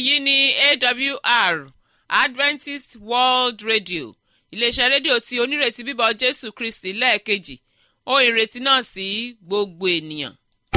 èyí ni awr adventist world radio iléeṣẹ́ rédíò tí onírètí bíbọ̀ jésù kristi lẹ́ẹ̀kejì ohun ìrètí náà sí gbogbo ènìyàn.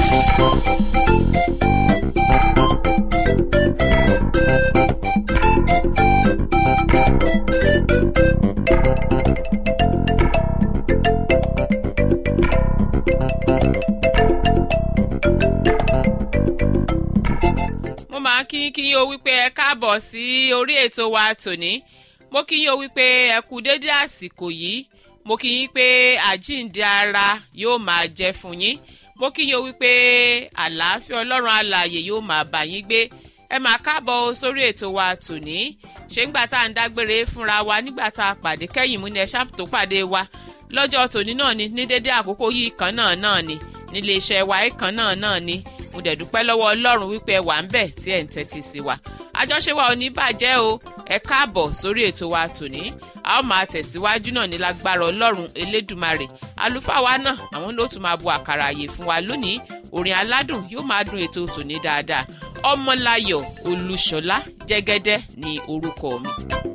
mo máa ń kí kí yín o wípé ẹ káàbọ̀ sí orí ètò wa tòní mo kí yín o wípé ẹ kú dédé àsìkò yìí mo kí yín pé àjíǹde ara yóò máa jẹ fún yín mo kí yín o wípé àlàáfíà ọlọ́run alààyè yóò máa bá yín gbé ẹ máa káàbọ̀ sórí ètò wa tòní ṣé ńgbà tá à ń dágbére fúnra wa nígbà tá a pàdé kẹ́yìn mú ni ẹ ṣáàpù tó pàdé wa lọ́jọ́ tòní náà ni ní dédé àkókò yìí kan náà náà ni nílé iṣẹ́ wa kan náà náà ni mo dẹ̀ dúpẹ́ lọ́wọ́ ọlọ́run wípé ẹ wà ń bẹ̀ tí ẹ̀ ń tẹ́tí sí wa àjọṣe wa ò ní bàjẹ́ o ẹ káàbọ̀ sórí ètò wa tòní a ó máa tẹ̀síwájú náà ní lágbára ọlọ́run elédùmarè àlùfáà wa náà àwọn ló tún máa bu àkàrà àyè fún wa lónìí orin aládùn yóò máa dún ètò tòní dáadáa ọmọláyọ̀ olúṣọlá jẹ́gẹ́dẹ́ ní orúkọ mi.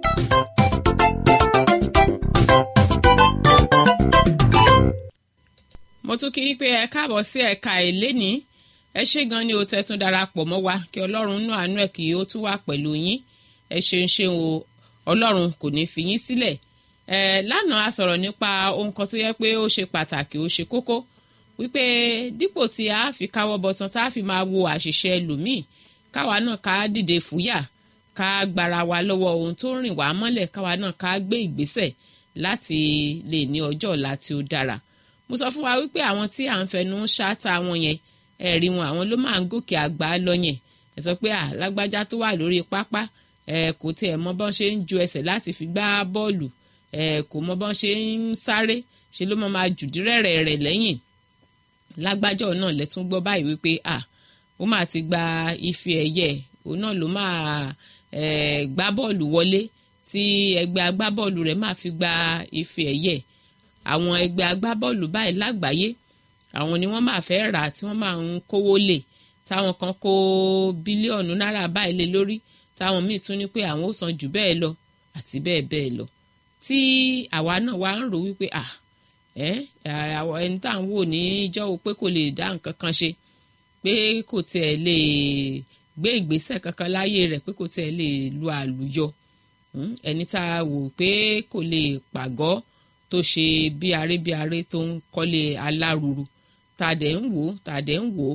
mo tún kí i pé ẹ káàbọ̀ sí ẹ̀ka ìlénìí ẹ ṣé gan ni o tẹ́ tún darapọ̀ mọ́ wa kí ọlọ́run nú àánú ẹ̀ kí ó tún wà pẹ̀lú yín ẹ ṣeun ṣeun o ọlọ́run kò ní fi yín sílẹ̀ ẹ lánàá a sọ̀rọ̀ nípa ohun kan tó yẹ pé ó ṣe pàtàkì ó ṣe kókó wípé dípò tí a fi káwọ́ bọ̀tán tá a fi máa wo àṣìṣe ẹlòmíì káwa náà ká dìde fúyà ká gbára wa lọ́wọ́ ohun tó rìn wá mọ́lẹ̀ káwa náà ká gbé ìgbésẹ̀ láti lè ní ọjọ́ ọ̀la tí ó dára mo sọ fún wa wípé àwọn tí à ń fẹnu ṣáátá wọn yẹn ẹ̀rí wọn àwọn ló máa ń gòkè àgbà lọ yẹn ẹ sọ pé alágbájá tó wà lórí pápá ẹ kò tiẹ̀ mọ bọ́n ṣe ń ju ẹsẹ̀ láti fi gbá bọ́ọ̀lù ẹ kò mọ bọ́n ṣe ń sáré ṣe ló mọ máa jùdí rẹ̀rẹ̀ rẹ̀ lẹ́yìn lágbájọ́ náà lẹ́tún gbọ́ báyìí wípé à ó máa ti gba ife ẹ̀yẹ òun náà ló máa ẹ gbá bọ́ọ̀lù wọlé tí ẹgbẹ́ agbábọ́ọ̀lù rẹ̀ máa fi gba ife ẹ̀yẹ àwọn ẹgbẹ́ agbábọ́ọ̀lù báyìí lágbàáyé àwọn ni wọ́n máa fẹ́ rà tí wọ́n máa ń kówó lè táwọn kan kó bílíọ̀nù náírà báyìí lé lórí táwọn míì tún ní pé àwọn ó san jù bẹ́ẹ̀ lọ àti bẹ́ẹ̀ bẹ́ẹ̀ lọ tí àwa náà wá ń rò wípé à ẹ àwọn ẹni tá à ń wò ní ìjọ́wọ́ pé kò lè dá nǹkan kan ṣe pé kò tiẹ̀ lè gbé ìgbésẹ̀ kankan láyé rẹ̀ pé kò tiẹ̀ lè lu àlùyọ ẹni tá a wò pé kò lè pàgọ́ tó ṣe bí aré bí aré tó ń kọ́lé aláruru tá a dẹ̀ ń wò tá a dẹ̀ ń wò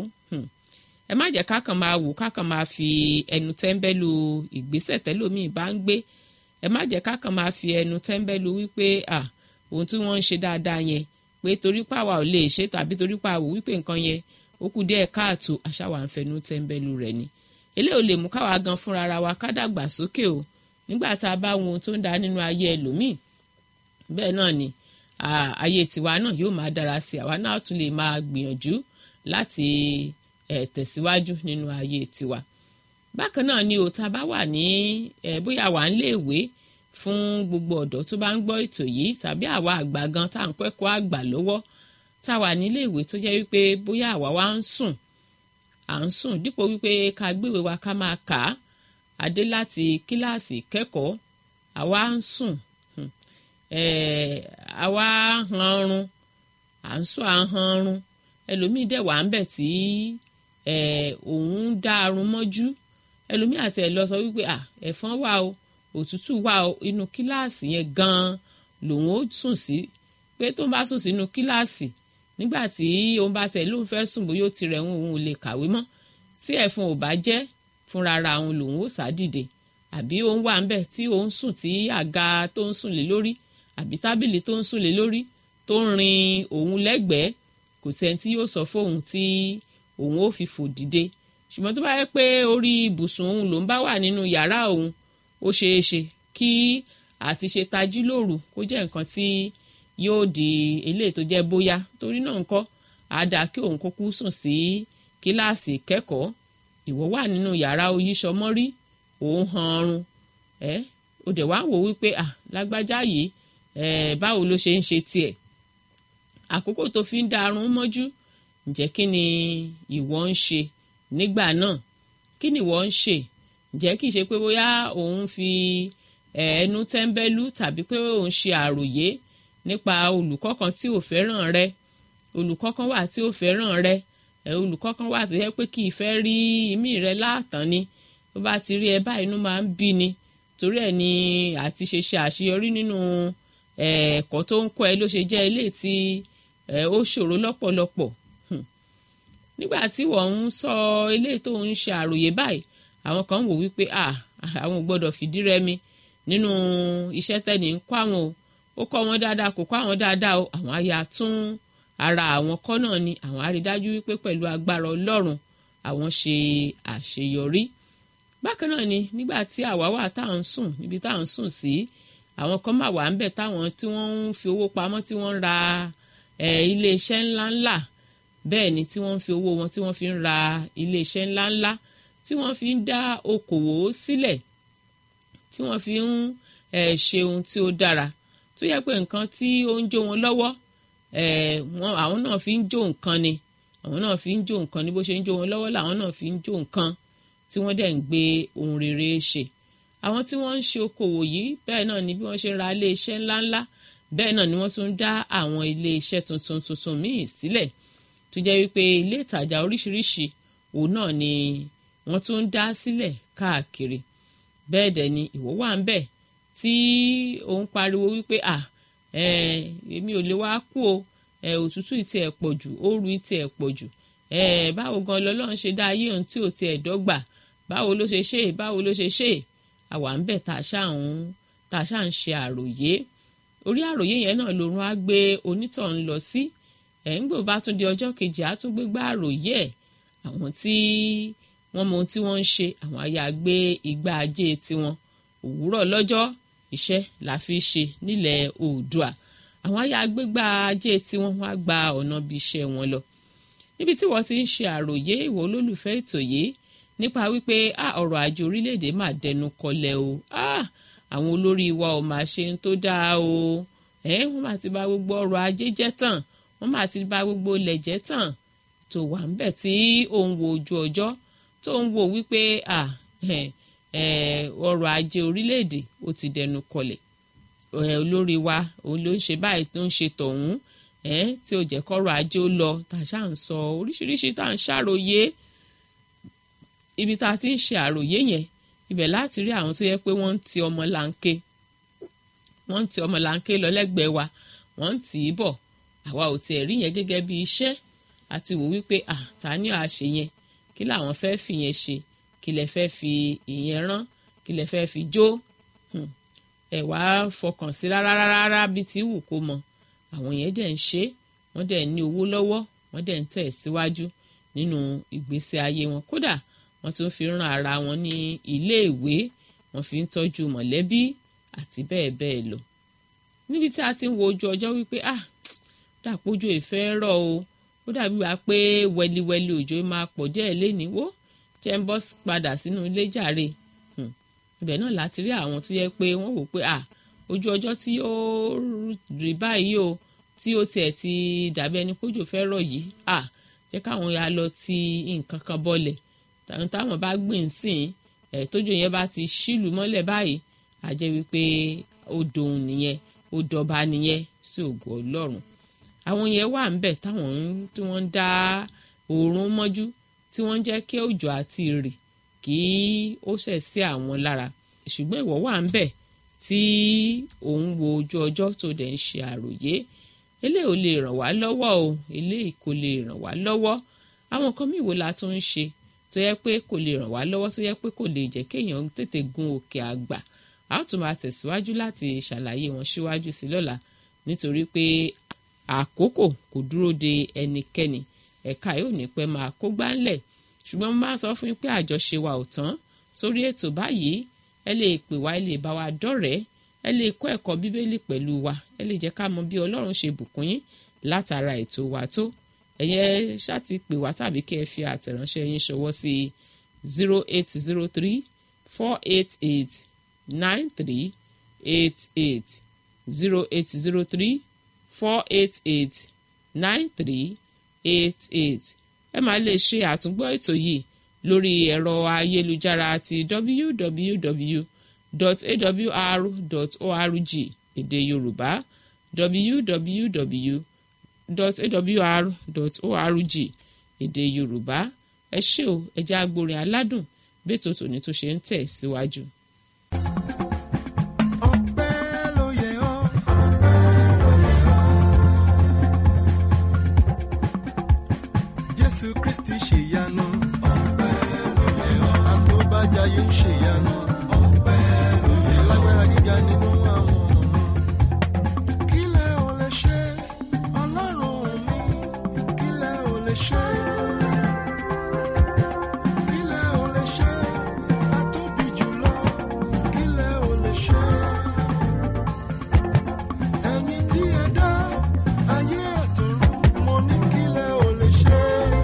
ẹ má jẹ́ kákan máa wò kákan máa fi ẹnu tẹ́ńbẹ́lú ìgbésẹ̀ tẹ́lómìn bá ń gbé ẹ má jẹ́ kákan máa fi ẹnu tẹ́ńbẹ́lú wípé à ohun tí wọ́n ń ṣe dáadáa yẹn pé torí pàwà ò lè ṣe tàbí torí pàwò wípé nǹkan yẹn ó kù díẹ̀ káàtó àṣàwà ń fẹnu tẹ́ńbẹ́lú rẹ̀ ni eléyìí ò lè mú káwa gan fúnra ra wa ká dàgbà sókè o nígbà tá a bá wọn ohun tó ń da nínú ayé ẹlòmíì bẹ́ẹ̀ náà ni ayé tiwa náà yóò máa dára sí àwa náà tún lè máa gbìyànjú láti tẹ̀síwájú nínú ayé tiwa bákan náà ni òta bá wà ní bóyá wà ń léèwé fún gbogbo ọ̀dọ́ tó bá ń gbọ́ ètò yìí tàbí àwa àgbà gan tá à ń kẹ́kọ̀ọ́ àgbà lọ́wọ́ tá a wà nílé ìwé tó jẹ́ wípé bóyá àwa wá ń sùn à ń sùn dípò wípé ká gbéwèé wa ká máa kà á adé láti kíláàsì kẹ́kọ̀ọ́ àwa ń sùn àwa hanrun à ń sọ àhanrun ẹlòmíì dẹ̀ wà ń bẹ̀ tí òun ń dá arun mọ́jú ẹlòmíì àti ẹ̀ lọ sọ wípé ẹ̀fọn wà o òtútù wà o inú kíláàsì yẹn gan-an lòun ó sùn sí pé tó ń bá sùn sínú kíláàsì nígbà tí òun bá tẹ̀ lóun fẹ́ sùn bóyá ó ti rẹ̀ òun ò lè kàwé mọ́ tí ẹ̀fọn ò bá jẹ́ fúnra ara òun lòun ó sá dìde àbí òun wà ń bẹ̀ tí òun sùn tí àga tó ń sùn lé lórí àbí tábìlì tó ń sùn lé lórí tó ń rin òun lẹ́gbẹ̀ẹ́ kò sẹ́ni tí yóò sọ fóun tí òun ó fi fò dìde ṣùgbọ́n tó bá yẹ pé orí ibùsùn òun ló ń bá wà nínú yàrá òun ó ṣeé ṣe kí àti ṣe tají lóru kó jẹ́ nǹkan tí yóò di eléyìí tó jẹ́ bóyá torí náà ńkọ́ àdá kí òun kúkú sùn sí kíláàsì kẹ́kọ̀ọ́ ìwọ wà nínú yàrá oyíṣọmọ́rí òun han ọrùn ẹ ó dẹ̀ wá wò wípé à lágbájá yìí Eh, báwo ló ṣe ń ṣe tiẹ̀ àkókò tó fi ń darun mọ́jú ǹjẹ́ kí ni ìwọ ń ṣe nígbà náà kí ni ìwọ ń ṣe ǹjẹ́ kìí ṣe pé bóyá òun fi ẹnu tẹ́ńbẹ́lú tàbí pé òun ṣe àròyé nípa olùkọ́ kan tí ò fẹ́ràn rẹ olùkọ́ kan wà tí ò fẹ́ràn rẹ olùkọ́ kan wà tó yẹ pé kì í fẹ́ rí imí rẹ láàtàn ni tó bá ti rí ẹ báyìí inú máa ń bí ni torí ẹ̀ ni àti ṣe ṣe àṣeyọrí nínú ẹ̀kọ́ tó ń kọ́ ẹ ló ṣe jẹ́ ilé tí ó ṣòro lọ́pọ̀lọpọ̀ nígbà tí wọ́n ń sọ ilé tó ń ṣe àròyé báyìí àwọn kan wò wípé àwọn ò gbọ́dọ̀ fìdí rẹmi nínú iṣẹ́ tẹ́ni ń kọ́ àwọn o ó kọ́ wọn dáadáa kò kọ́ àwọn dáadáa o àwọn àyà tún ara àwọn kọ́ náà ni àwọn á rí dájú wípé pẹ̀lú agbára ọlọ́run àwọn ṣe àṣeyọrí bákan náà ni nígbà tí àwa wà tá à ń sùn níbi tá à ń sùn sí àwọn kan máa wà ń bẹ̀ táwọn tí wọ́n ń fi owó pamọ́ tí wọ́n ń ra iléeṣẹ́ ńláńlá bẹ́ẹ̀ ni tí wọ́n ń fi owó wọn tí wọ́n fi ń ra iléeṣẹ́ ńláńlá tí wọ́n fi ń dá okòwò sílẹ̀ tí wọ́n fi ń ṣe ohun tí ó dára tó yẹ pé nǹkan tí ó ń jó wọn lọ́wọ́ àwọn náà fi ń jó nǹkan ni àwọn náà fi ń jó nǹkan ni bó ṣe ń jó wọn lọ́wọ́ làwọn náà fi ń jó nǹkan tí wọ́n dẹ̀ ń gbé ohun rere ṣe àwọn tí wọ́n ń ṣe okòwò yìí bẹ́ẹ̀ náà ni bí wọ́n ṣe ń ra iléeṣẹ́ ńláńlá bẹ́ẹ̀ náà ni wọ́n tún ń dá àwọn iléeṣẹ́ tuntun tuntun míì sílẹ̀ tó jẹ́ wípé ilé ìtajà oríṣiríṣi òun náà ni wọ́n tún ń dá sílẹ̀ káàkiri bẹ́ẹ̀ dẹ̀ ni ìwọ wà ń bẹ̀ tí òun pariwo wípé à èmi ò lè wá kú o òtútù ìtì ẹ̀ pọ̀ jù ooru ìtì ẹ̀ pọ̀ jù báwo gan lọ́lọ́run ṣe dá ayé òun tí ò tiẹ̀ dọ́gba báwo ló ṣe ṣe báwo ló ṣe ṣe àwa ń bẹ̀ tá a ṣáà ń tá a ṣáà ń ṣe àròyé orí àròyé yẹn náà lòrun á gbé onítọ̀hún lọ sí ẹ̀ ń gbò bá tún di ọjọ́ kejì á tún gbégbá àròyé ẹ̀ àwọn tí wọ́n mọ ohun tí wọ́n ń ṣe àwọn aya gbé igbá ajé tiwọn òwúrọ̀ lọ́jọ́ iṣẹ́ la fi ṣe nílẹ̀ oòdùà àwọn aya gbégbá ajé tiwọn wọ́n á gba ọ̀nà bí iṣẹ́ wọn lọ níbi tí wọ́n ti ń ṣe àròyé ìwọ olólùfẹ́ ètò yìí nípa wípé ọrọ̀ ajé orílẹ̀-èdè máa dẹnu kọlẹ̀ o àwọn olórí wa ò máa ṣe ń tó dáa o wọ́n máa ti bà gbogbo ọrọ̀ ajé jẹ́ tán wọ́n máa ti bà gbogbo ilẹ̀ jẹ́ tán tó wà ń bẹ̀ tí òun wo ojú ọjọ́ tó ń wo wípé ọrọ̀ ajé orílẹ̀-èdè ó ti dẹnu kọlẹ̀ olórí wa òun ló ń ṣe báyìí ló ń ṣe tọ̀hún tí ó jẹ́ kọ́rọ̀ ajé ó lọ tá a ṣáà ń sọ oríṣiríṣi tá à ń ṣàròyé ibi tá a ti ń ṣe àròyé yẹn ibẹ̀ láti rí àwọn tó yẹ pé wọ́n ń ti ọmọ láńké wọ́n ń ti ọmọ láńké lọ lẹ́gbẹ̀ẹ́ wa wọ́n ń tì í bọ̀ àwa ò tiẹ̀ rí yẹn gẹ́gẹ́ bí iṣẹ́ àti wò wípé à ta ni àá ṣe yẹn kí làwọn fẹ́ fi yẹn ṣe kí lẹ fẹ́ fi ìyẹn rán kí lẹ fẹ́ fi jó ẹ wá fọkàn sí rárá rárá bí ti wù kó mọ àwọn yẹn dẹ̀ ń ṣe wọ́n dẹ̀ ní owó lọ́wọ́ wọ́n dẹ̀ ń tẹ̀ síwájú nínú ìgbésí ayé wọn kódà wọ́n tún fi ràn ara wọn ní iléèwé wọ́n fi ń tọ́jú mọ̀lẹ́bí àti bẹ́ẹ̀ bẹ́ẹ̀ lọ níbi tí a ti ń wo ojú ọjọ́ wípé ah dàpọ̀jù ìfẹ́ rọ̀ o ó dàbí wá pé wẹliwẹli òjò máa pọ̀ díẹ̀ léníwó jẹ́ ń bọ́ padà sínú ilé jàre ibẹ̀ náà láti rí àwọn tó yẹ pé wọ́n wò pé ah ojú ọjọ́ tí ó rí báyìí o tí ó tiẹ̀ ti dàbí ẹni kójò fẹ́ rọ̀ yìí ah jẹ́ káwọn ya lọ ti nǹkan kan bọ́lẹ̀ tàwọn táwọn bá gbìn sìn ẹ̀ tójò yẹn bá ti ṣílù mọ́lẹ̀ báyìí á jẹ́ wípé ó dohun nìyẹn ó dọba nìyẹn sí ògo ọlọ́run àwọn yẹn wà ń bẹ̀ táwọn tí wọ́n ń dá oòrùn mọ́jú tí wọ́n ń jẹ́ kí òjò àti ìrì kí ó ṣẹ̀ sí àwọn lára ṣùgbọ́n ìwọ wà ń bẹ̀ tí òun wo ojú ọjọ́ tó dẹ̀ ń ṣe àròyé eléyìí ò lè ràn wá lọ́wọ́ o eléyìí kò lè ràn wá lọ́wọ́ àwọn kan mìíràn la tún ń ṣe tó yẹ pé kò lè ràn wá lọ́wọ́ tó yẹ pé kò lè jẹ́ kéèyàn tètè gun òkè àgbà a ó tún máa tẹ̀síwájú láti ṣàlàyé wọn síwájú sí lọ́la nítorí pé àkókò kò dúró de ẹnikẹ́ni ẹ̀ka yóò ní pẹ́ máa kó gbáńlẹ̀ ṣùgbọ́n mo máa sọ fún yín pé àjọṣe wa ò tán sórí ètò báyìí ẹ lè pè wá ẹ lè bá wa dọ́rẹ̀ẹ́ ẹ lè kọ́ ẹ̀kọ́ bíbélì pẹ̀lú wa ẹ lè jẹ́ ká mọ bí ọlọ́run ṣe bùkún yín látara ètò wa tó ẹ̀yẹ ṣáàtì pè wá tàbí kí ẹ fi àtẹ̀ránṣẹ́ yín ṣọwọ́ sí zero eight zero three four eight eight nine three eight eight zero eight zero three four eight eight nine three eight eight ẹ máa lè ṣe àtúngbọ́ ètò yìí lórí ẹ̀rọ ayélujára ti www.awr.org èdè yorùbá www.awr.org èdè yorùbá ẹ ṣé o ẹ jẹ́ agbórin aládùn bẹ́tò tòní tó ṣe ń tẹ̀ síwájú. Ọpẹ́ ló yẹ ọ́. Jésù Kristi ṣèyanu. Ọpẹ́ ló yẹ ọ́. Àtòbájáyé ń ṣèyanu. Ọpẹ́ ló yẹ ọ́. Lágbára gíga nínú àwọn ọ̀run. Kílẹ̀ ò lè ṣe Ọlọ́run mi. Kílẹ̀ ò lè ṣe. Kílẹ̀ ò lè ṣe. Àtóbi jùlọ. Kílẹ̀ ò lè ṣe. Ẹ̀yin tí ẹ dá ayé àtọ̀run, mo ní kílẹ̀ ò lè ṣe.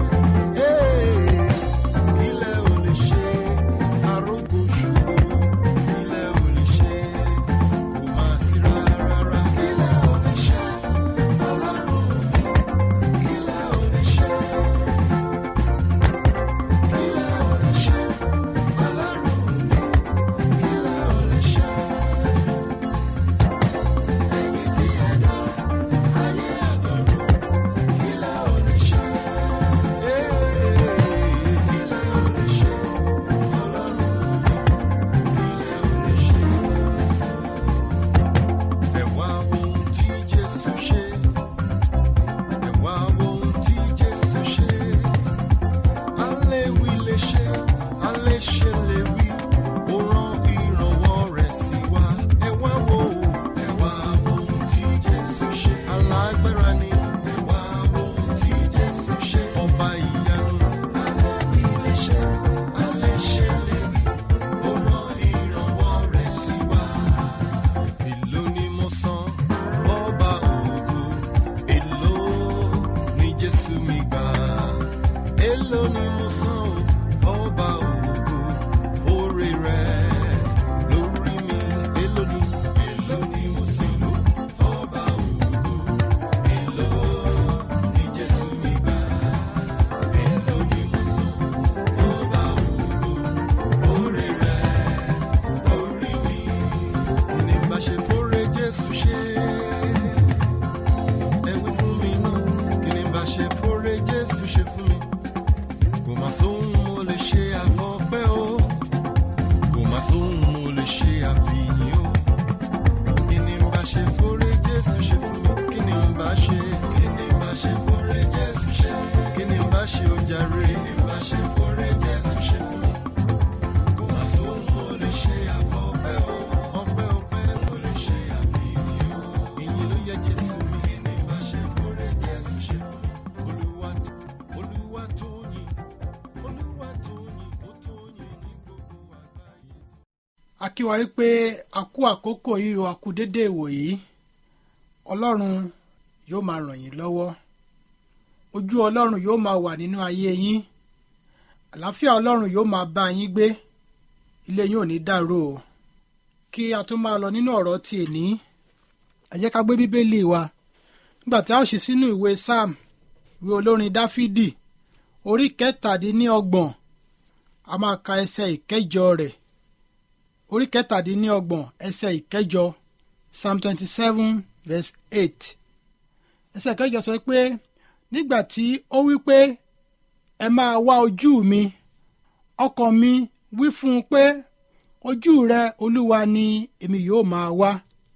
Kílẹ̀ ò lè ṣe. Arógo ṣubú, kílẹ̀ ò lè ṣe. Kò máa sí rárá. Kílẹ̀ ò lè ṣe. Ọlọ́run mi, kílẹ̀ ò lè ṣe. Kílẹ̀ ò lè ṣe. Ọlọ́run mi, kílẹ̀ ò lè ṣe. Ẹ̀yin tí ẹ dá ayé àtọ̀run, kílẹ̀ ò lè ṣe. Kílẹ̀ ò lè ṣe. Ọlọ́run mi, kílẹ̀ ò lè ṣe. Ẹ wá wo ohun tí Jésù ṣe. Ẹ wá wo ohun tí Jésù ṣe. Aléwì lè ṣe, aléṣe lè wí. Ó rán ìrànwọ́ rẹ̀ sí wa. Ẹ wá wo, ẹ wá wo ohun tí Jésù ṣe. Alágbára ni. Ẹ wá wo ohun tí Jésù ṣe. Ọba ìyanu. Aléwì lè ṣe, aléṣe lè wí. Ó rán ìrànwọ́ rẹ̀ sí wa. Èló ni mo san fọ́ba ògo? Èló ni Jésù mi gbà? Èló ni mo san fọ́ba ògo? Oore rẹ̀ lórí mi. Èló ni? Èló ni mo sì lò fọ́ba ògo? Èló ni Jésù mi gbà? Èló ni mo san fọ́ba ògo? Oore rẹ̀ lórí mi ní bá ṣe fóore Jésù ṣe. Ẹ wí fún mi náà, kí ni bá ṣe fóore Jésù ṣe fún mi? Kò má sóhun mo lè ṣe àfọpẹ́ o. Kò má sóhun mo lè ṣe àfihàn o. Kí ni bá ṣe fóore Jésù ṣe fún mi? Kí ni bá ṣe? Kí ni bá ṣe fóore Jésù ṣe? Kí ni bá ṣe ojàre? Kí ni bá ṣe fóore Jésù ṣe fún mi? Kò má sóhun mo lè ṣe àfọpẹ́ o. Ọpẹ́ ọpẹ́ mo lè ṣe àfihàn o. Ìyìn ló yẹ Jésù mi. Kí ni bá ṣe fóore Jésù ṣe fún mi? Olúwa tó Olúwa tó yìn. Olúwa tó yìn. Ó tó yìn ní gbogbo àgbáyé. a kí wa wípé a kú àkókò yìí o a kú dédé ìwòyí ọlọ́run yóò máa ràn yín lọ́wọ́ ojú ọlọ́run yóò máa wà nínú ayé yín àlàáfíà ọlọ́run yóò máa bá yín gbé ilé yín ò ní dàrú o kí a tó máa lọ nínú ọ̀rọ̀ ti èní ẹ jẹ́ ká gbé bíbélì wa nígbà tí a ó ṣí sínú ìwé sam ìwé olórin dáfídì orí kẹtàdínníọgbọ̀n a máa ka ẹsẹ̀ ìkẹjọ rẹ̀ orí kẹtàdínlọ́gbọ̀n ẹsẹ̀ ìkẹjọ psalm twenty seven verse eight ẹsẹ̀ ìkẹjọ sọ pé nígbà tí ó wí pé ẹ máa wá ojú mi ọkàn mi wí fún un pé ojú rẹ olúwa ni èmi yóò máa wá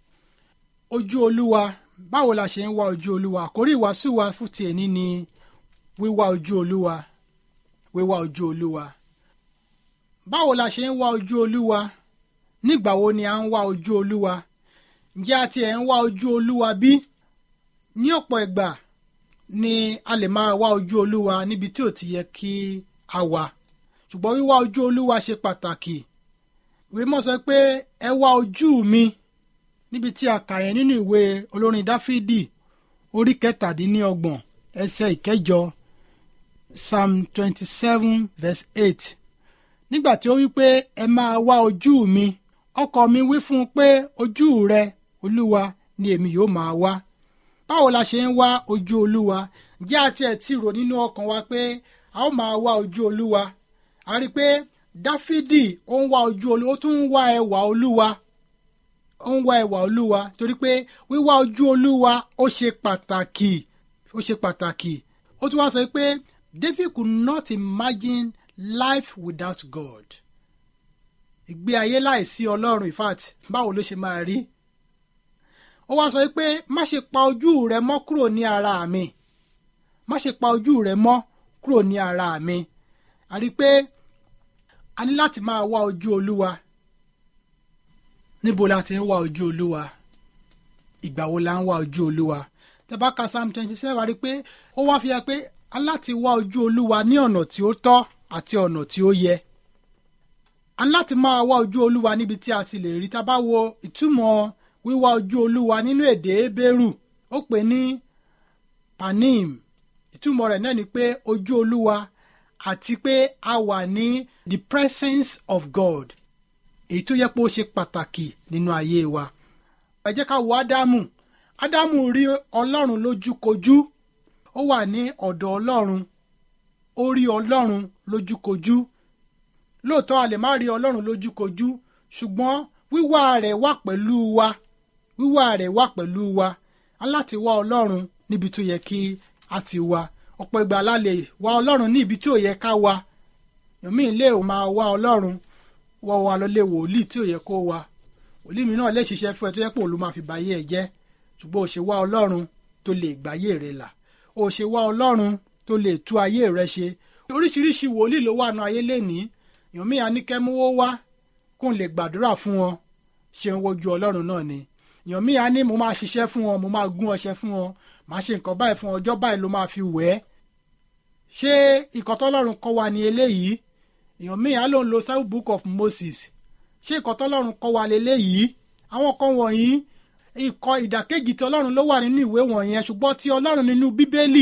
ojú olúwa báwo la ṣe ń wá ojú olúwa àkórí ìwàásù wa fún ti èní ni wíwá ojú olúwa wíwá ojú olúwa báwo la ṣe ń wá ojú olúwa nígbà wo ni a ń wá ojú olúwa ǹjẹ́ a tiẹ̀ ń wá ojú olúwa bí? ní ọ̀pọ̀ ìgbà ni a lè máa wá ojú olúwa níbi tí ò ti yẹ kí a wà ṣùgbọ́n wíwá ojú olúwa ṣe pàtàkì ìwé mọ́ sọ pé ẹ wá ojú mi níbi tí a kà yẹn nínú ìwé olórin dáfídì orí kẹtàdínlọ́gbọ̀n ẹsẹ̀ ìkẹjọ psalm twenty seven verse eight nígbà tí ó wí pé ẹ máa wá ojú mi ọkọ mi wí fún un pé ojú rẹ olúwa ni èmi yóò máa wá báwo la ṣe ń wá ojú olúwa jẹ́ àti ẹ̀ tí rò nínú ọkàn wa pé a ó máa wá ojú olúwa a rí i pé dáfídì ó ń wá ojú olúwa ó tún ń wá ẹwà olúwa ó ń wá ẹwà olúwa torí pé wíwá ojú olúwa ó ṣe pàtàkì ó ṣe pàtàkì ó tún wá sọ pé david could not imagine life without god ìgbé ayé láìsí ọlọ́run in fact báwo ló ṣe máa rí ó wá sọ pé má ṣe pa ojú rẹ mọ́ kúrò ní ara mi má ṣe pa ojú rẹ mọ́ kúrò ní ara mi a rí i pé a ní láti máa wá ojú olúwa níbo la ti ń wá ojú olúwa ìgbà wo la ń wá ojú olúwa tẹ́ bá ka psalm twenty seven a rí i pé ó wá fi hàn pé a ní láti wá ojú olúwa ní ọ̀nà tí ó tọ́ àti ọ̀nà tí ó yẹ a ní láti máa wá ojú olúwa níbi tí a sì lè rí tá a bá wo ìtumọ̀ wíwá ojú olúwa nínú èdè Hébérù ó pè ní panim ìtumọ̀ rẹ̀ náà ni pé ojú olúwa àti pé a wà ní the presence of God èyí tó yẹ pé ó ṣe pàtàkì nínú ayé wa ẹ jẹ́ ká wo ádámù ádámù rí ọlọ́run lójúkojú ó wà ní ọ̀dọ̀ ọlọ́run ó rí ọlọ́run lójúkojú lóòótọ́ a lè má rí ọlọ́run lójúkojú ṣùgbọ́n wíwá rẹ̀ wà pẹ̀lú wa wíwá rẹ̀ wà pẹ̀lú wa a láti wá ọlọ́run níbi tó yẹ kí a ti wá ọ̀pọ̀ ìgbà la lè wá ọlọ́run ní ibi tí ò yẹ ká wá yòmí lè máa wá ọlọ́run wọ́ wa lọ́lé wòlíì tí ò yẹ kó wá wòlíì mi náà lè ṣiṣẹ́ fún ẹ tó yẹ pé òun ló máa fi báyé ẹ jẹ́ ṣùgbọ́n ò ṣe wá ọlọ́run tó lè gbáyé rẹ là ò ṣe wá ọlọ́run tó lè tú ayé rẹ ṣe oríṣiríṣi wòlíì ló wà nù ayé lénìí yòmí aníkẹ́múwó wá kó n lè gbàdúrà fún wọn ṣe ń wojú ọlọ́run náà ni yòmí a ní mo máa ṣiṣẹ́ fún wọn mo máa gún ọṣẹ fún wọn màá ṣe nǹkan báyìí fún ọjọ́ báyìí ló máa fi wẹ̀ ẹ́ ṣé ìkọ́ tọ́lọ́run kọ́ wa ní eléyìí èèyàn míì á ló ń lo south book of Moses ṣé ìkọ́ tọ́lọ́run kọ́ wa léléyìí àwọn kan wọ̀nyí ìkọ́ ìdàkejì tí ọlọ́run ló wà nínú ìwé wọ̀nyẹn ṣùgbọ́n tí ọlọ́run nínú bíbélì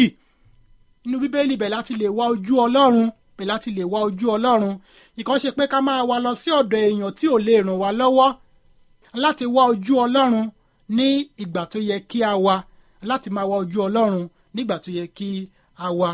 nínú bíbélì bẹ̀ láti lè wá ojú ọlọ́run bẹ̀ láti lè wá ojú ọlọ́run ìkọ́ ṣe pé ká máa wá lọ sí ọ̀dọ̀ èèyàn tí ò lè ràn wá lọ́wọ́ láti wá ojú ọlọ́run ní ìgbà tó yẹ kí a wá láti máa wá ojú ọlọ́run nígbà tó yẹ kí a wá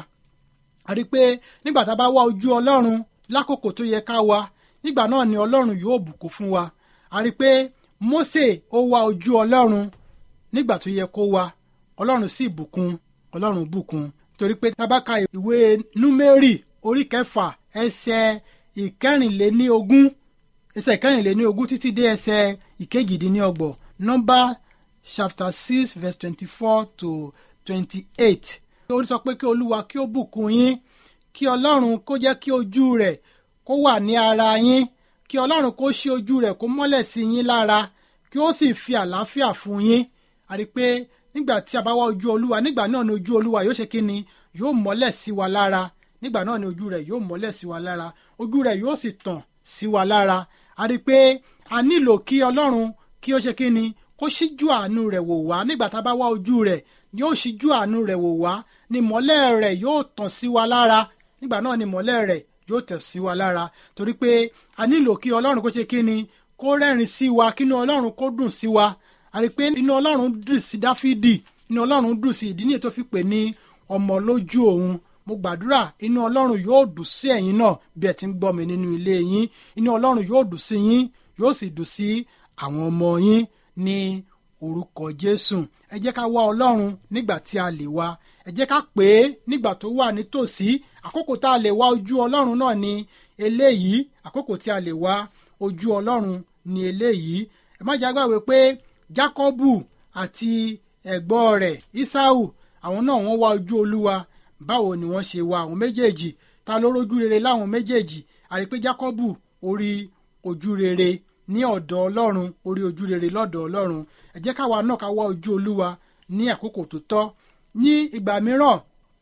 a rí i pé nígbà tá a bá wá ojú ọlọ́run lákòókò tó yẹ ká wá nígbà náà ni ọlọ́run yóò bùkún fún wa a rí i pé Mósè ó wá ojú ọlọ́run nígbà tó yẹ kó wá ọlọ́run sì bùkún ọlọ́run bùkún torí pé tá a bá ka ìwé númérì orí kẹfà ẹsẹ̀ ìkẹrìnléníogún ẹsẹ̀ ìkẹrìnléníogún títí dé ẹsẹ̀ ìkejìdínlọ́gbọ̀n nọ́mbà chapter six verse twenty-four to twenty-eight ó sọ pé kí olúwa kí ó bùkún yín kí ọlọ́run kó jẹ́ kí ojú rẹ̀ kó wà ní ara yín kí ọlọ́run kó ṣí ojú rẹ̀ kó mọ́lẹ̀ sí yín lára kí ó sì fi àlàáfíà fún yín a rí i pé nígbà tí a bá wá ojú olúwa nígbà náà ni ojú olúwa yóò ṣe kí ni yóò mọ́lẹ̀ sí wa lára nígbà náà ni ojú rẹ̀ yóò mọ́lẹ̀ sí wa lára ojú rẹ̀ yóò sì tàn sí wa lára a rí i pé a nílò kí ọlọ́run kí ó ṣe kí ni kó ṣíjú àánú rẹ̀ wò wá nígbà tá a bá wá ojú rẹ̀ yóò ṣíjú àánú rẹ̀ wò wá ni mọ́lẹ̀ rẹ̀ yóò tàn sí wa lára nígbà náà ni mọ́lẹ̀ rẹ̀ yóò tẹ̀ sí wa lára torí pé a nílò kí ọlọ́run kó ṣe kí ni kó rẹ́rìn sí wa kí inú ọlọ́run kó dùn sí wa a rí i pé inú ọlọ́run dùn sí dáfídì inú ọlọ́run dùn sí ìdí nìyẹn tó fi pè ní ọmọ lójú òun mo gbàdúrà inú ọlọ́run yóò dùn sí ẹ̀yin náà bí ẹ ti ń gbọ́ mi nínú ilé yín inú ọlọ́run yóò dùn sí yín yóò sì dùn sí àwọn ọmọ yín ní orúkọ jésù ẹ jẹ́ ká wá ọlọ́run nígbà tí a lè wá ẹ jẹ́ ká pè é nígbà tó wà nítòsí àkókò tá a lè wá ojú ọlọ́run náà ni eléyìí àkókò tí a lè wá ojú ọlọ́run ni eléyìí ẹ má jẹ́ àgbàgbé pé jákọ́bù àti ẹ̀gbọ́n rẹ̀ ísáù àwọn náà wọ́n wá ojú olúwa báwo ni wọ́n ṣe wá àwọn méjèèjì ta ló rójú rere láwọn méjèèjì àrí pé jákọ́bù orí ojú rere ní ọ̀dọ̀ ọlọ́run orí ojú rere lọ́dọ̀ ọlọ́run ẹ jẹ́ káwa náà ká wá ojú olúwa ní àkókò tó tọ́ ní ìgbà mìíràn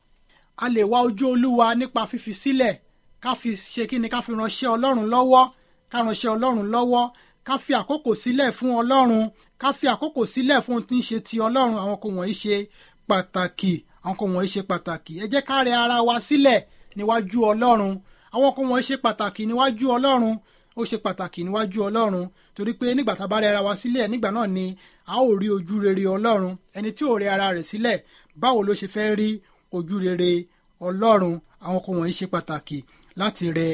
a lè wá ojú olúwa nípa fífi sílẹ̀ ká fi ṣe kí ni ká fi ránṣẹ́ ọlọ́run lọ́wọ́ ká ránṣẹ́ ọlọ́run lọ́wọ́ ká fi àkókò sílẹ̀ fún ọlọ́run ká fi àkókò sílẹ̀ fún ohun tí ń ṣe ti ọlọ́run àwọn kò wọ̀nyí ṣe pàtàkì àwọn kò wọ̀nyí ṣe pàtàkì ẹ jẹ́ ká rẹ ara wa sílẹ̀ níwájú ọlọ́run àwọn kò wọ̀nyí ṣe pàtàkì níwájú ọlọ́run ó ṣe pàtàkì níwájú ọlọ́run torí pé nígbà tá a bá rẹ ara wa sílẹ̀ nígbà náà ni a ó rí ojú rere ọlọ́run ẹni tí ò rẹ ara rẹ̀ sílẹ̀ báwo ló ṣe fẹ́ rí ojú rere ọlọ́run àwọn kan wọ̀nyí ṣe pàtàkì láti rẹ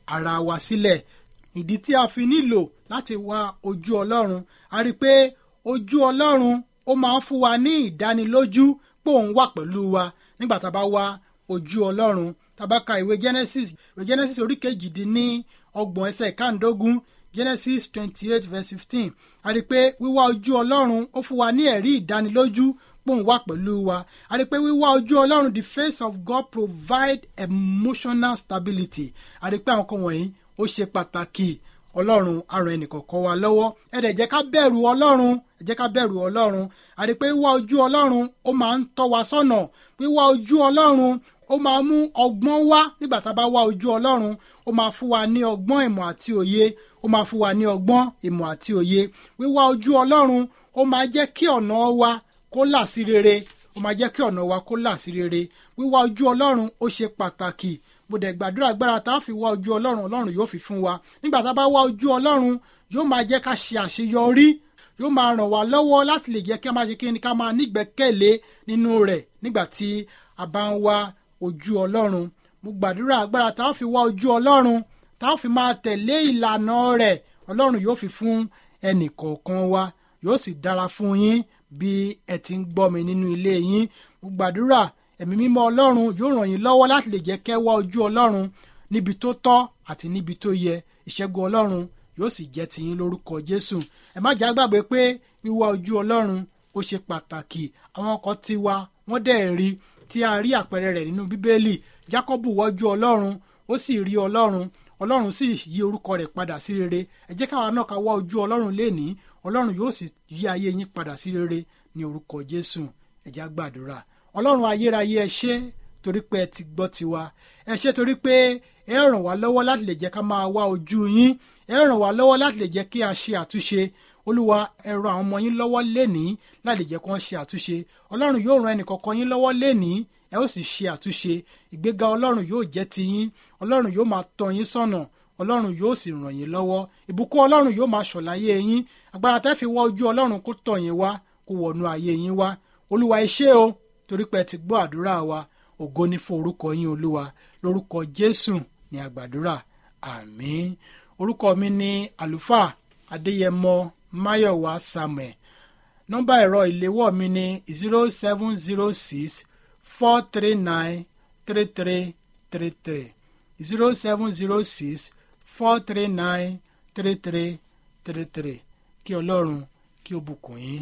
ara wa sílẹ̀ ìdí tí a fi nílò láti wá ojú ọlọ́run a rí i pé ojú ọlọ́run ó máa ń fún wa ní ìdánilójú pé òun wà pẹ̀lú wa nígbà tá a bá wá ojú ọlọ́run tá a bá ka ìwé genesis ìwé genesis orí kejìdínní ọgbọ̀n ẹsẹ̀ ìkàndógún genesis twenty eight verse fifteen a rí i pé wíwá ojú ọlọ́run ó fún wa ní ẹ̀rí ìdánilójú pé òun wà pẹ̀lú wa a rí i pé wíwá ojú ọlọ́run the face of God provide emotional stability a rí i pé àwọn kan wọ̀nyí ó ṣe pàtàkì ọlọ́run á ran ẹnìkọ̀ọ̀kan wa lọ́wọ́ ẹ dẹ̀ jẹ́ ká bẹ̀rù ọlọ́run ẹ jẹ́ ká bẹ̀rù ọlọ́run a rí i pé wíwá ojú ọlọ́run ó máa ń tọ́ wa sọ́nà wíwá ojú ọlọ́run ó máa mú ọgbọ́n wá nígbà tá a bá wá ojú ọlọ́run ó máa fún wa ní ọgbọ́n ìmọ̀ àti òye ó máa fún wa ní ọgbọ́n ìmọ̀ àti òye wíwá ojú ọlọ́run ó máa jẹ́ kí ọ̀nà wa kó là sí rere ó máa jẹ́ kí ọ̀nà wa kó là sí rere wíwá ojú ọlọ́run ó ṣe pàtàkì mo dẹ̀ gbàdúrà agbára tá a fi wá ojú ọlọ́run ọlọ́run yóò fi fún wa nígbà tá a bá wá ojú ọlọ́run yóò máa jẹ́ ká ṣe àṣeyọrí yóò máa ràn wá lọ́wọ́ láti lè jẹ́ kí a máa ṣe kí ni ká máa nígbẹ́kẹ̀lé nínú rẹ̀ nígbà tí a bá ń wá ojú ọlọ́run mo gbàdúrà agbára tá a fi wá ojú ọlọ́run tá a fi máa tẹ̀lé ìlànà rẹ̀ ọlọ́run yóò fi fún ẹnì kọ̀ọ̀kan wa yóò sì dára fún yín bí ẹ ti ń gbọ́ mi nínú ilé yín mo gbàdúrà ẹ̀mí mímọ́ ọlọ́run yóò ràn yín lọ́wọ́ láti lè jẹ́ kẹ́ wá ojú ọlọ́run níbi tó tọ́ àti níbi tó yẹ ìṣẹ́gun ọlọ́run yóò sì jẹ́ tiyín lórúkọ jésù ẹ má jà gbàgbé pé wíwá ojú ọlọ́run ó ṣe pàtàkì àwọn ọkọ̀ tiwa wọ́n dẹ̀ rí tí a rí àpẹẹrẹ rẹ̀ nínú bíbélì jákọ́bù wọ́jú ọlọ́run ó sì rí ọlọ́run ọlọ́run sì yí orúkọ rẹ̀ padà sí rere ẹ jẹ́ káwa náà ká wá ojú ọlọ́run lénìí ọlọ́run yóò sì yí ayé yín padà sí rere ní orúkọ jésù ẹ jẹ́ á gbàdúrà ọlọ́run ayérayé ẹ ṣé torí pé ẹ ti gbọ́ tiwa ẹ ṣé torí pé ẹ ràn wá lọ́wọ́ láti lè jẹ́ ká máa wá ojú yín ẹ ràn wá lọ́wọ́ láti lè jẹ́ kí a ṣe àtúnṣe olúwa ẹ ràn àwọn ọmọ yín lọ́wọ́ lénìí láti lè jẹ́ kí wọ́n ṣe àtúnṣe ọlọ́run yóò ran ẹnìkọ̀ọ̀kan yín lọ́wọ́ lénìí ẹ ó sì ṣe àtúnṣe ìgbéga ọlọ́run yóò jẹ́ ti yín ọlọ́run yóò máa tọ́ yín sọ́nà ọlọ́run yóò sì ràn yín lọ́wọ́ ìbùkún ọlọ́run yóò máa ṣọ̀láyé yín agbára tẹ́ fi wá ojú ọlọ́run kó tọ̀ yín wá kó wọnú ayé yín wá olúwa ẹ ṣé o torí pé ẹ ti gbọ́ àdúrà wa ògo ní fún orúkọ yín olúwa lórúkọ jésù ní àgbàdúrà àmín orúkọ mi ní àlùfáà adéyẹmọ máyọ̀wá samuel nọ́mbà ẹ̀rọ ìléwọ́ mi ní zero seven zero six four three nine three three three three zero seven zero six four three nine three three three three kí ọlọ́run kí ó bùkún yín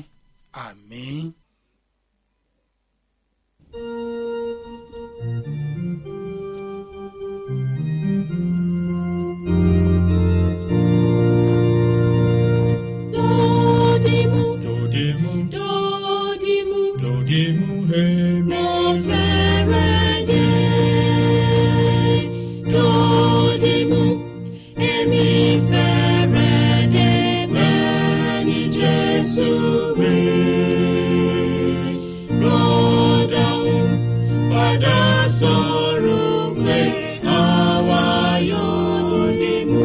àmín. Dodimu, Dodimu, dodimu, dodimu, hemi. mo fẹ́rẹ̀ dé. Dodimu, èmi fẹ́rẹ̀ dé bẹ́ẹ̀ ni Jésù wí. Rọ́dàún padà sọ̀rọ̀ pé àwa yóò dìmú.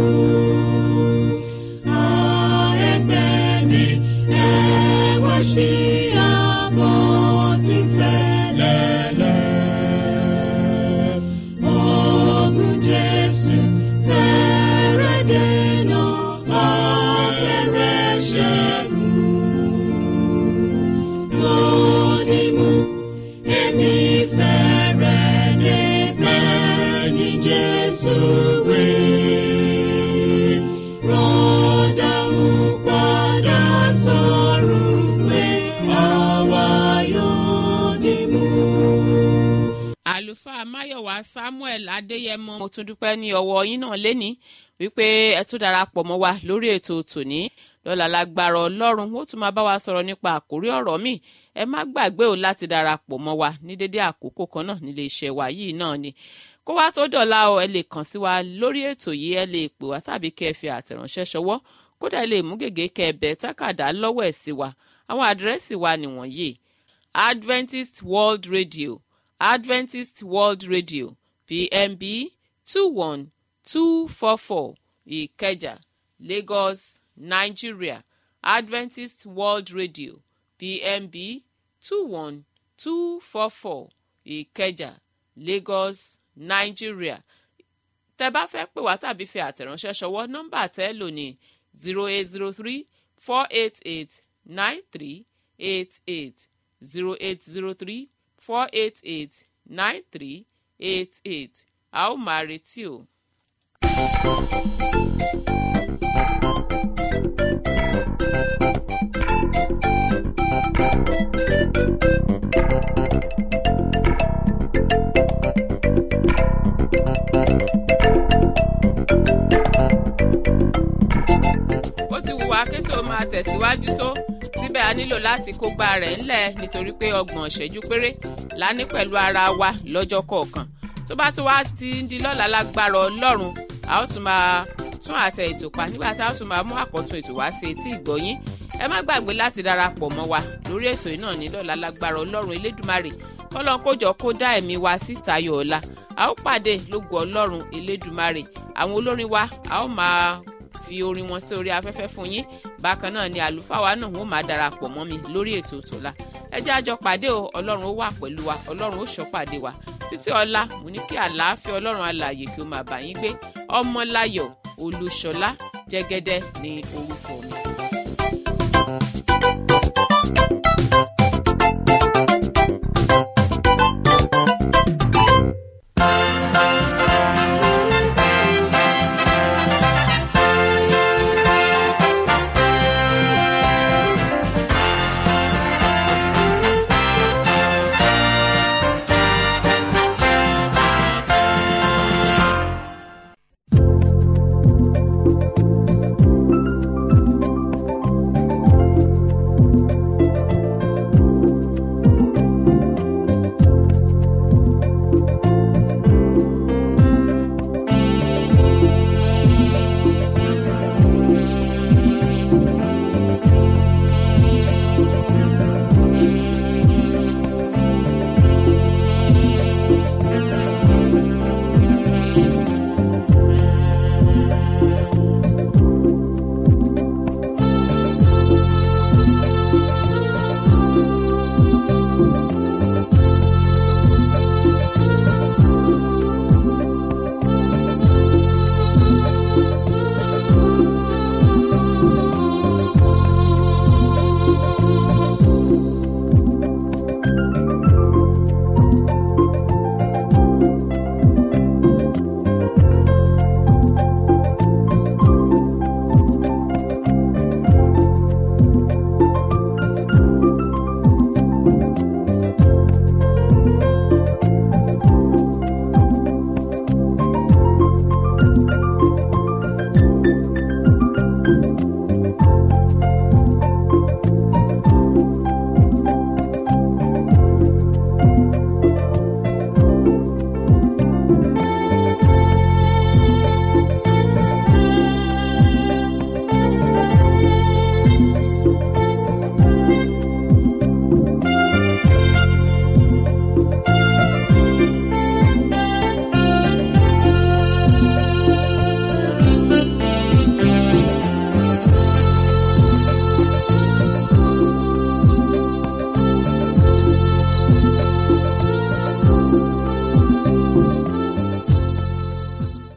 Jesus, we rọ́dà ń padà sọ̀rọ̀ pé àwa yóò dìmú. àlùfáà máyọ̀wá samuel adéyẹmọ mo tún dúpẹ́ ní ọwọ́ yín náà léni wípé ẹ tún darapọ̀ mọ́ wa lórí ètò tòní lọ́la lágbára ọlọ́run ó tún máa bá wa sọ̀rọ̀ nípa àkórí ọ̀rọ̀ mi ẹ má gbàgbé o láti darapọ̀ mọ́ wa ní dédé àkókò kan náà nílé iṣẹ́ wa yìí náà ni kó wá tó dọ̀la o ẹ lè kàn sí wa lórí ètò yìí ẹ lè pè wá tàbí kẹ́ ẹ fi àtẹ̀ránṣẹ́ ṣọwọ́ kódà ẹ lè mú gègé kẹ́ ẹ bẹ̀ tákàdá lọ́wọ́ ẹ̀ sí wa àwọn àdírẹ́sì wa nìwọ̀nyí adventist world radio adventist world radio pmb two one two four four ìkẹjà lagos nigeria adventist world radio pmb two one two four four ìkẹjà lagos nigeria tẹ́ bá fẹ́ pè wá tàbí fi àtẹ̀ránṣẹ́ ṣọwọ́ nọ́mbà tẹ́ lò ní zero eight zero three four eight eight nine three eight eight zero eight zero three four eight eight nine three eight eight a ó máa retí o. ó ti wù wá kí tó máa tẹ̀síwájú tó síbẹ̀ a nílò láti kógbá rẹ̀ ńlẹ̀ nítorí pé ọgbọ̀n ìṣẹ́jú péré la ní pẹ̀lú ara wa lọ́jọ́ kọ̀ọ̀kan tó bá tún wá ti ń di lọ́la lágbára ọlọ́run a ó tún máa tún àtẹ ètò pa nígbà tí a ó tún máa mú àkọ́tún ètò wá sí etí ìgbọ́yín ẹ má gbàgbé láti darapọ̀ mọ́ wa lórí ètò yìí náà ní lọ́la lágbára ọlọ́run elédùmarè kọ́lọ́n kójọ kó dá ẹ̀mí wa sí tayọ̀ ọ̀la a ó pàdé lógo ọlọ́run elédùmarè àwọn olórin wa a ó máa fi orin wọn sí orí afẹ́fẹ́ fún yín bákan náà ni àlùfáà wa náà wọ́n máa darapọ̀ mọ́ mi lórí ètò tòla ẹ jẹ́ àjọ pàdé o ọlọ́run ó wà pẹ̀lú wa ọlọ́run ó ṣọ́ pàdé wa títí ọ̀la mo ní kí àlàáfíà ọlọ́run alààyè kí ó máa bá yín gbé ọmọláyọ̀ olúṣọlá jẹ́gẹ́dẹ́ ní orúkọ mi. thank you